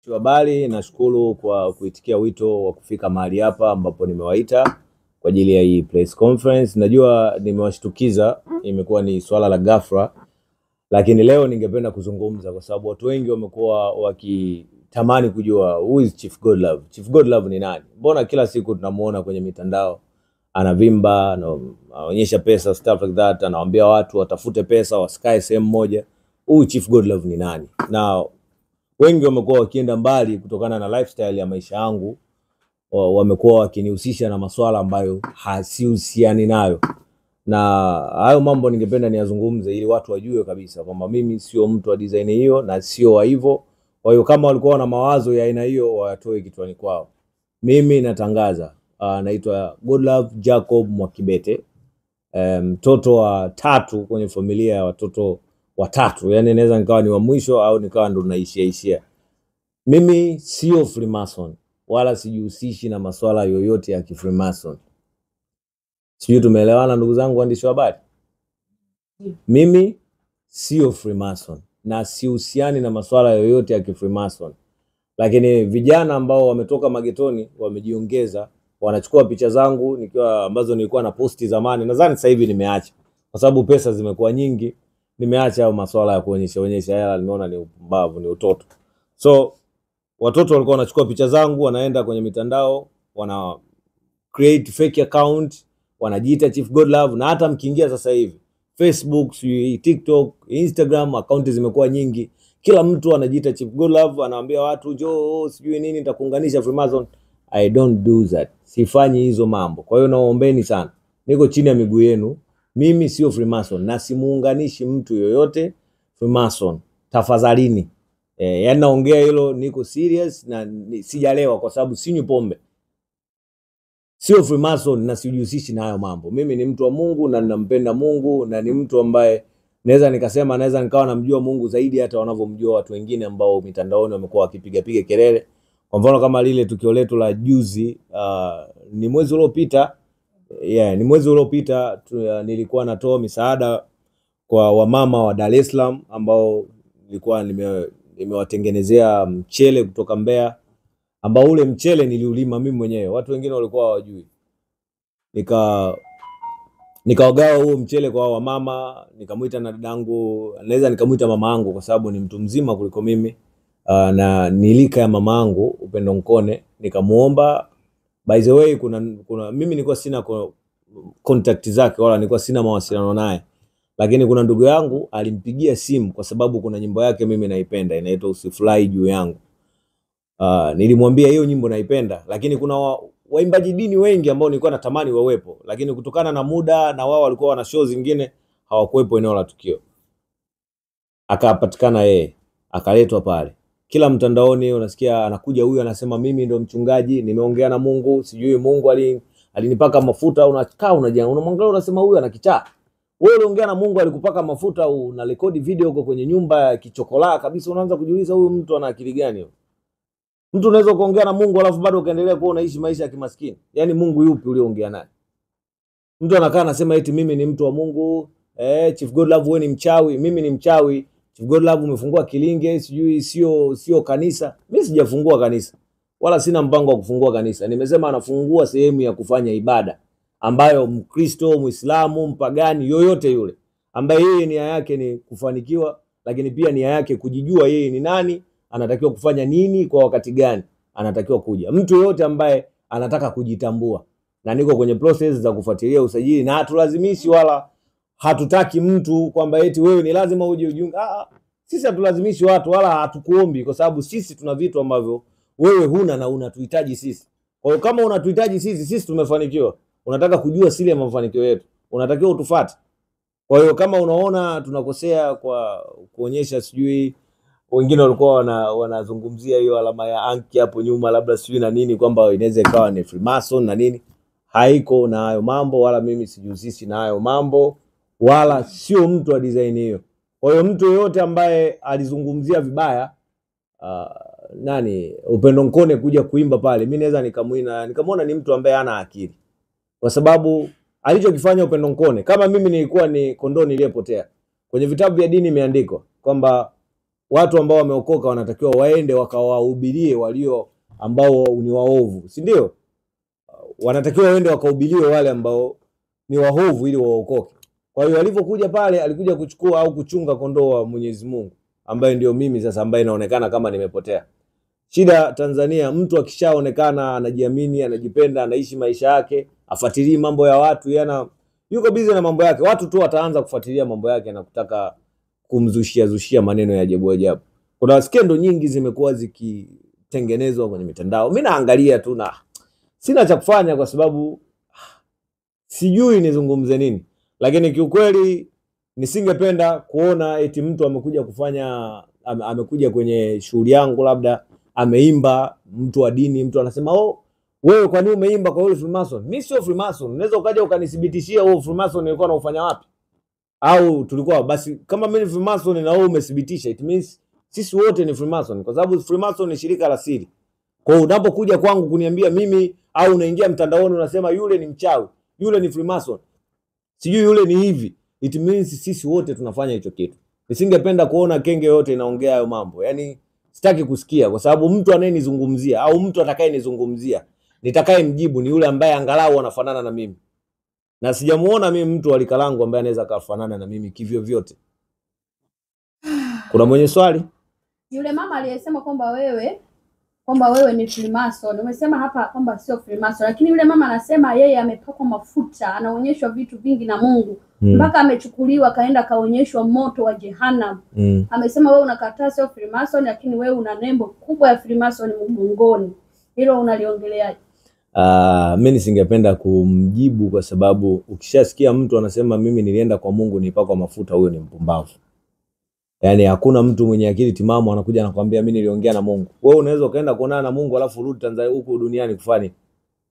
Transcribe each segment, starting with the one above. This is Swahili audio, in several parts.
Waandishi wa habari, nashukuru kwa kuitikia wito wa kufika mahali hapa ambapo nimewaita kwa ajili ya hii press conference. Najua nimewashtukiza, imekuwa ni swala la ghafla, lakini leo ningependa kuzungumza kwa sababu watu wengi wamekuwa wakitamani kujua who is Chief Godlove. Chief Godlove ni nani? Mbona kila siku tunamuona kwenye mitandao anavimba, ana- anaonyesha pesa, stuff like that, anawaambia watu watafute pesa, wasikae sehemu moja. Huyu Chief Godlove ni nani? Na wengi wamekuwa wakienda mbali kutokana na lifestyle ya maisha yangu, wa- wamekuwa wakinihusisha na masuala ambayo hasihusiani nayo, na hayo mambo ningependa niyazungumze ili watu wajue kabisa kwamba mimi sio mtu wa design hiyo na sio wa hivyo. Kwa hiyo kama walikuwa na mawazo ya aina hiyo wayatoe kichwani kwao. Mimi natangaza, uh, naitwa Godlove Jacob Mwakibete, eh, mtoto wa tatu kwenye familia ya watoto watatu, yani naweza nikawa ni wa mwisho au nikawa ndo naishia ishia. Mimi sio Freemason wala sijihusishi na masuala yoyote ya kifreemason. Sijui tumeelewana ndugu zangu waandishi wa habari? Mimi sio Freemason na sihusiani na masuala yoyote ya kifreemason, lakini vijana ambao wametoka magetoni wamejiongeza, wanachukua picha zangu nikiwa ambazo nilikuwa na posti zamani. Nadhani sasa hivi nimeacha kwa sababu pesa zimekuwa nyingi, nimeacha hayo masuala ya kuonyesha onyesha hela, nimeona ni upumbavu, ni utoto. So watoto walikuwa wanachukua picha zangu, wanaenda kwenye mitandao, wana create fake account, wanajiita Chief Godlove, na hata mkiingia sasa hivi Facebook, sijui TikTok, Instagram, akaunti zimekuwa nyingi. Kila mtu anajiita Chief Godlove, anawaambia watu njoo, sijui nini, nitakuunganisha Freemason. I don't do that, sifanyi hizo mambo. Kwa hiyo naombeni sana, niko chini ya miguu yenu. Mimi sio Freemason na simuunganishi mtu yoyote Freemason, tafadhalini. Eh, yani naongea hilo, niko serious na ni, sijalewa kwa sababu sinywi pombe sio Freemason na sijihusishi na hayo mambo. Mimi ni mtu wa Mungu na ninampenda Mungu na ni mtu ambaye naweza nikasema naweza nikawa namjua Mungu zaidi hata wanavyomjua watu wengine ambao mitandaoni wamekuwa wakipiga piga kelele. Kwa mfano kama lile tukio letu la juzi, uh, ni mwezi uliopita yeah, ni mwezi uliopita tu, uh, nilikuwa natoa misaada kwa wamama wa Dar es Salaam ambao nilikuwa nime nimewatengenezea mchele kutoka Mbeya ambao ule mchele niliulima mimi mwenyewe, watu wengine walikuwa hawajui. Nika nikawagawa huo mchele kwa hao wamama, nikamwita na dadangu, naweza nikamwita mama yangu kwa sababu ni mtu mzima kuliko mimi uh, na nilika ya mama yangu Upendo Nkone, nikamuomba. By the way, kuna, kuna mimi nilikuwa sina ko- contact zake wala nilikuwa sina mawasiliano naye, lakini kuna ndugu yangu alimpigia simu kwa sababu kuna nyimbo yake mimi naipenda inaitwa Usifurahi juu yangu. Uh, nilimwambia hiyo nyimbo naipenda, lakini kuna wa, waimbaji dini wengi ambao nilikuwa natamani wawepo, lakini kutokana na muda na wao walikuwa wana show zingine hawakuwepo eneo la tukio. Akapatikana yeye, akaletwa pale. Kila mtandaoni unasikia anakuja huyu anasema mimi ndo mchungaji, nimeongea na Mungu, sijui Mungu ali, alinipaka mafuta. Unakaa unaja unamwangalia unasema huyu ana kichaa. Wewe uliongea na Mungu alikupaka mafuta, una rekodi video huko kwenye nyumba ya kichokolaa kabisa, unaanza kujiuliza huyu mtu ana akili gani huyu? Mtu unaweza kuongea na Mungu alafu bado ukaendelea kuwa unaishi maisha ya kimaskini. Yaani Mungu yupi ulioongea naye? Mtu anakaa anasema eti mimi ni mtu wa Mungu, eh, Chief Godlove wewe ni mchawi, mimi ni mchawi. Chief Godlove umefungua kilinge, sijui sio sio kanisa. Mimi sijafungua kanisa. Wala sina mpango wa kufungua kanisa. Nimesema anafungua sehemu ya kufanya ibada ambayo Mkristo, Muislamu, mpagani yoyote yule ambaye yeye nia yake ni kufanikiwa, lakini pia nia yake kujijua yeye ni nani, anatakiwa kufanya nini kwa wakati gani, anatakiwa kuja. Mtu yoyote ambaye anataka kujitambua, na niko kwenye process za kufuatilia usajili, na hatulazimishi wala hatutaki mtu kwamba eti wewe ni lazima uje ujiunge. Ah, ah, sisi hatulazimishi watu wala hatukuombi, kwa sababu sisi tuna vitu ambavyo wewe huna na unatuhitaji sisi. Kwa hiyo kama unatuhitaji sisi, sisi tumefanikiwa, unataka kujua siri ya mafanikio yetu, unatakiwa utufuate. Kwa hiyo kama unaona tunakosea kwa kuonyesha sijui wengine walikuwa wana, wanazungumzia hiyo alama ya anki hapo nyuma, labda sijui na nini, kwamba inaweza ikawa ni Freemason na nini. Haiko na hayo mambo, wala mimi sijihusishi na hayo mambo, wala sio mtu wa design hiyo. Kwa hiyo mtu yoyote ambaye alizungumzia vibaya uh, nani Upendo Nkone kuja kuimba pale, mi naweza nikamwina nikamwona ni mtu ambaye hana akili, kwa sababu alichokifanya Upendo Nkone, kama mimi nilikuwa ni kondoo niliyepotea, kwenye vitabu vya dini imeandikwa kwamba watu ambao wameokoka wanatakiwa waende wakawahubirie walio ambao ni waovu, si ndio? Wanatakiwa waende wakahubirie wale ambao ni waovu ili waokoke. Kwa hiyo alivyokuja pale, alikuja kuchukua au kuchunga kondoo wa Mwenyezi Mungu, ambaye ndio mimi sasa, ambaye inaonekana kama nimepotea. Shida Tanzania, mtu akishaonekana anajiamini, anajipenda, anaishi maisha yake, afuatilii mambo ya watu, yana yuko busy na mambo yake. Watu tu wataanza kufuatilia mambo yake na kutaka kumzushia zushia maneno ya ajabu ajabu. Kuna skendo nyingi zimekuwa zikitengenezwa kwenye mitandao, mi naangalia tu na sina cha kufanya kwa sababu sijui nizungumze nini, lakini kiukweli nisingependa kuona eti mtu amekuja kufanya ame, amekuja kwenye shughuli yangu, labda ameimba, mtu wa dini, mtu anasema oh, wewe kwa nini umeimba kwa yule Freemason? Mimi sio Freemason. Unaweza ukaja ukanithibitishia huo Freemason nilikuwa naufanya wapi? Au tulikuwa basi, kama mimi ni Freemason na wewe umethibitisha, it means sisi wote ni Freemason, kwa sababu Freemason ni shirika la siri. Kwa hiyo unapokuja kwangu kuniambia mimi, au unaingia mtandaoni unasema yule ni mchawi, yule ni Freemason, sijui yule ni hivi, it means sisi wote tunafanya hicho kitu. Nisingependa kuona kenge yote inaongea hayo mambo, yaani sitaki kusikia, kwa sababu mtu anayenizungumzia au mtu atakayenizungumzia nitakaye mjibu ni yule ambaye angalau anafanana na mimi, na sijamuona mimi mtu wa rika langu ambaye anaweza akafanana na mimi kivyo vyote. Kuna mwenye swali? Yule mama aliyesema kwamba wewe kwamba wewe ni Freemason, umesema hapa kwamba sio Freemason, lakini yule mama anasema yeye amepakwa mafuta, anaonyeshwa vitu vingi na Mungu Mm, mpaka amechukuliwa akaenda akaonyeshwa moto wa Jehanamu. mm. Amesema wewe unakataa sio Freemason, lakini wewe una nembo kubwa ya Freemason mgongoni. Hilo unaliongeleaje? Ah, mi nisingependa kumjibu kwa sababu ukishasikia mtu anasema mimi nilienda kwa Mungu nipakwa mafuta, huyo ni mpumbavu. Yaani hakuna mtu mwenye akili timamu anakuja anakwambia mimi niliongea na Mungu. Wewe unaweza ukaenda kuonana na Mungu alafu urudi Tanzania huku duniani kufanya nini?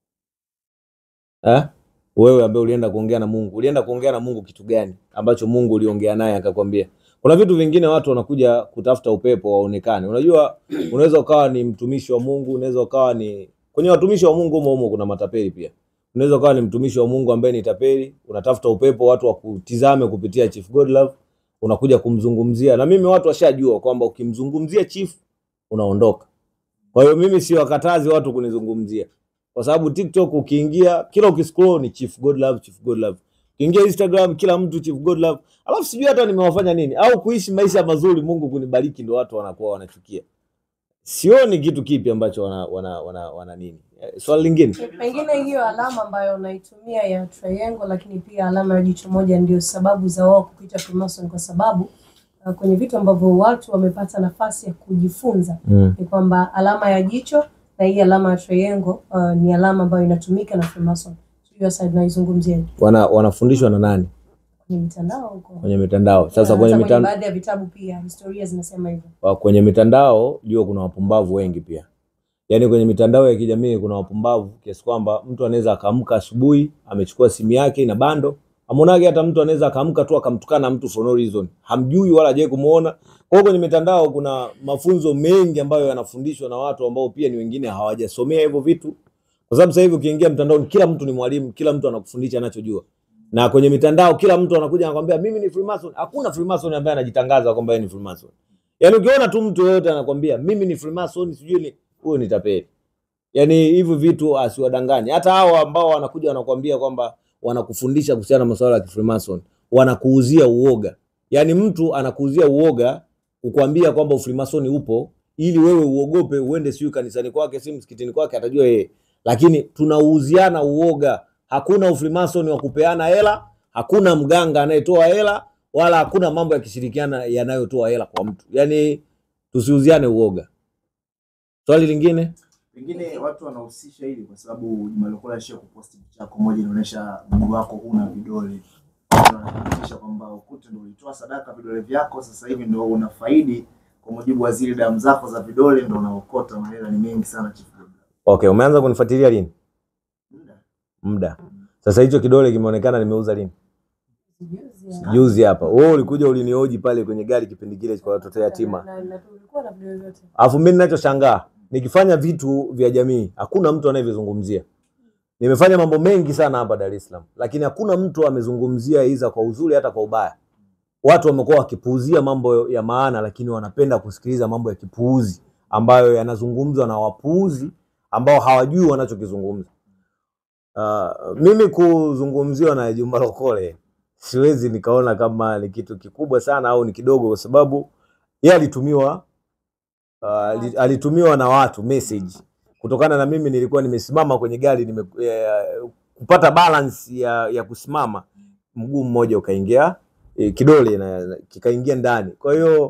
Eh? Wewe ambaye ulienda kuongea na Mungu, ulienda kuongea na Mungu kitu gani ambacho Mungu uliongea naye akakwambia? Kuna vitu vingine watu wanakuja kutafuta upepo waonekane. Unajua, unaweza ukawa ni mtumishi wa Mungu, unaweza ukawa ni kwenye watumishi wa Mungu humo humo kuna matapeli pia. Unaweza ukawa ni mtumishi wa Mungu ambaye ni tapeli, unatafuta upepo watu wakutizame kupitia Chief Godlove, unakuja kumzungumzia. Na mimi watu washajua kwamba ukimzungumzia Chief unaondoka. Kwa hiyo mimi siwakatazi watu kunizungumzia, kwa sababu TikTok ukiingia, kila ukiscroll ni Chief Godlove, Chief Godlove. Ukiingia Instagram kila mtu Chief Godlove, alafu sijui hata nimewafanya nini au kuishi maisha mazuri, Mungu kunibariki, ndio watu wanakuwa wanachukia. Sioni kitu kipi ambacho wana, wana, wana, wana nini. Eh, Swali lingine Pengine hiyo alama ambayo unaitumia ya triangle, lakini pia alama ya jicho moja ndio sababu za wao kuita Freemason, kwa sababu uh, kwenye vitu ambavyo watu wamepata nafasi ya kujifunza mm. ni kwamba alama ya jicho na hii alama ya triangle uh, ni alama ambayo inatumika na Freemason. Hiyo sasa tunaizungumzia wana, wanafundishwa na nani kwenye mitandao huko. kwenye mitandao? Sasa Hata kwenye kwenye mitandao baadhi ya vitabu pia historia zinasema hivyo. wa- kwenye mitandao jua kuna wapumbavu wengi pia. Yaani kwenye mitandao ya kijamii kuna wapumbavu kiasi kwamba mtu anaweza akaamka asubuhi amechukua simu yake na bando. Amonage hata mtu anaweza akaamka tu akamtukana mtu for no reason. Hamjui wala hajawahi kumuona. Kwa hiyo kwenye mitandao kuna mafunzo mengi ambayo yanafundishwa na watu ambao pia ni wengine hawajasomea hivyo vitu. Kwa sababu sasa hivi ukiingia mtandaoni kila mtu ni mwalimu, kila mtu anakufundisha anachojua. Na kwenye mitandao kila mtu anakuja anakwambia mimi ni Freemason. Hakuna Freemason ambaye anajitangaza kwamba yeye ni Freemason. Yaani ukiona tu mtu yoyote anakwambia mimi ni Freemason sijui ni huyo ni tapeli. Yaani hivi vitu asiwadanganye. Hata hao ambao wanakuja wanakwambia kwamba wanakufundisha kuhusiana na masuala ya Freemason, wanakuuzia uoga. Yaani mtu anakuuzia uoga kukwambia kwamba ufrimasoni upo ili wewe uogope uende siyo kanisani kwake si msikitini kwake atajua yeye. Lakini tunauziana uoga. Hakuna ufrimasoni wa kupeana hela, hakuna mganga anayetoa hela wala hakuna mambo ya kishirikiana yanayotoa hela kwa mtu. Yaani tusiuziane uoga. Swali lingine? Pengine watu wanahusisha hili kwa sababu Juma Lokole alishia kuposti picha yako moja inaonyesha mguu wako huna vidole. Watu wanathibitisha kwamba ukute ndio ulitoa sadaka vidole vyako, sasa hivi ndio unafaidi kwa mujibu wa zile damu zako za vidole ndio unaokota. Mahela ni mengi sana Chief Godlove. Okay, umeanza kunifuatilia lini? Muda. Muda. Sasa hicho kidole kimeonekana nimeuza lini? Juzi ya- Juzi hapa. Wewe ulikuja ulinioji pale kwenye gari kipindi kile kwa watoto yatima. na- na tulikuwa na video vyote. Alafu mimi ninachoshangaa nikifanya vitu vya jamii hakuna mtu anayevizungumzia. Nimefanya mambo mengi sana hapa Dar es Salaam, lakini hakuna mtu amezungumzia iza kwa uzuri hata kwa ubaya. watu wamekuwa wakipuuzia mambo ya maana, lakini wanapenda kusikiliza mambo ya kipuuzi ambayo yanazungumzwa na wapuuzi ambao hawajui wanachokizungumza. Uh, mimi kuzungumziwa na Juma Lokole siwezi nikaona kama ni kitu kikubwa sana au ni kidogo, kwa sababu yeye alitumiwa uh, ali- alitumiwa na watu message kutokana na mimi nilikuwa nimesimama kwenye gari nime, eh, kupata balance ya, ya kusimama, mguu mmoja ukaingia eh, kidole na, na, kikaingia ndani. Kwa hiyo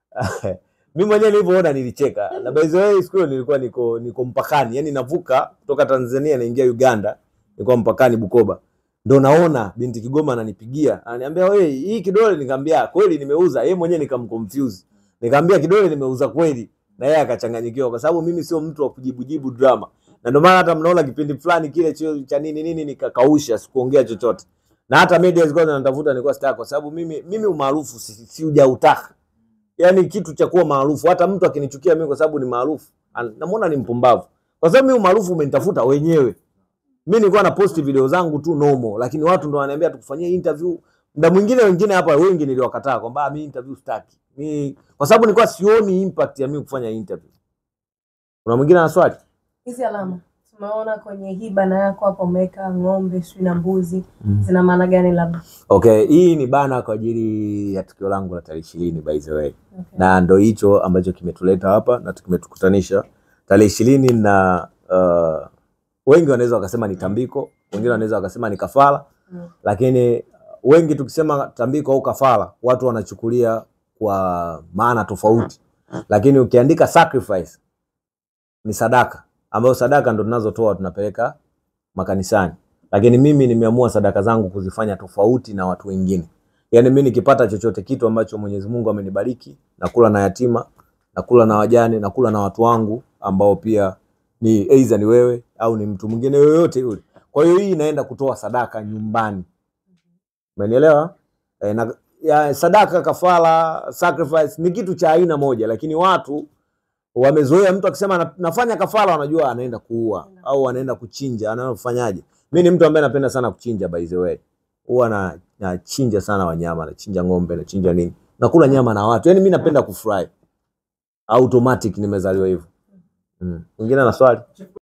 mimi mwenyewe nilivyoona nilicheka, na by the way siku hiyo nilikuwa niko niko mpakani, yani navuka kutoka Tanzania naingia Uganda, nilikuwa mpakani Bukoba, ndo naona binti Kigoma ananipigia ananiambia, wewe hii kidole, nikamwambia kweli nimeuza. Yeye mwenyewe nikamconfuse, nikamwambia kidole nimeuza kweli, na yeye akachanganyikiwa, kwa sababu mimi sio mtu wa kujibujibu drama, na ndio maana hata mnaona kipindi fulani kile chio cha nini nini nikakausha, sikuongea chochote, na hata media zilikuwa zinanitafuta, nilikuwa sitaki, kwa sababu mimi mimi umaarufu si, si hujautaka yani kitu cha kuwa maarufu. Hata mtu akinichukia mimi kwa sababu ni maarufu, an- namuona ni mpumbavu, kwa sababu mimi umaarufu umenitafuta wenyewe. Mimi nilikuwa na post video zangu tu normal, lakini watu ndo wananiambia tukufanyie interview. Muda mwingine wengine hapa wengi niliwakataa kwamba "Ah, mimi interview sitaki. Mimi kwa sababu nilikuwa sioni impact ya mimi kufanya interview. Kuna mwingine ana swali? Hizi alama tumeona kwenye hii bana yako hapo, umeweka ng'ombe sijui na mbuzi, zina maana gani? Labda Okay, hii ni bana kwa ajili ya tukio langu la tarehe ishirini by the way. okay. na ndo hicho ambacho kimetuleta hapa na kimetukutanisha tarehe ishirini na uh, wengi wanaweza wakasema ni tambiko, wengine wanaweza wakasema ni kafara Mm. lakini wengi tukisema tambiko au kafara watu wanachukulia kwa maana tofauti, lakini ukiandika sacrifice ni sadaka, ambayo sadaka ndo tunazotoa tunapeleka makanisani, lakini mimi nimeamua sadaka zangu kuzifanya tofauti na watu wengine. Yaani mimi nikipata chochote kitu ambacho Mwenyezi Mungu amenibariki, nakula na yatima, nakula na wajane, nakula na watu wangu ambao pia ni aidha ni wewe au ni mtu mwingine yoyote yule. Kwa hiyo hii inaenda kutoa sadaka nyumbani. Umenielewa? E, na ya, sadaka, kafara, sacrifice ni kitu cha aina moja, lakini watu wamezoea mtu akisema na- nafanya kafara, wanajua anaenda kuua au anaenda kuchinja, anafanyaje? Mimi ni mtu ambaye napenda sana kuchinja by the way. Huwa na nachinja sana wanyama, nachinja ng'ombe, nachinja nini. Nakula nyama na watu. Yaani mimi napenda kufurahi. Automatic nimezaliwa hivyo. Mm. Mwingine ana swali?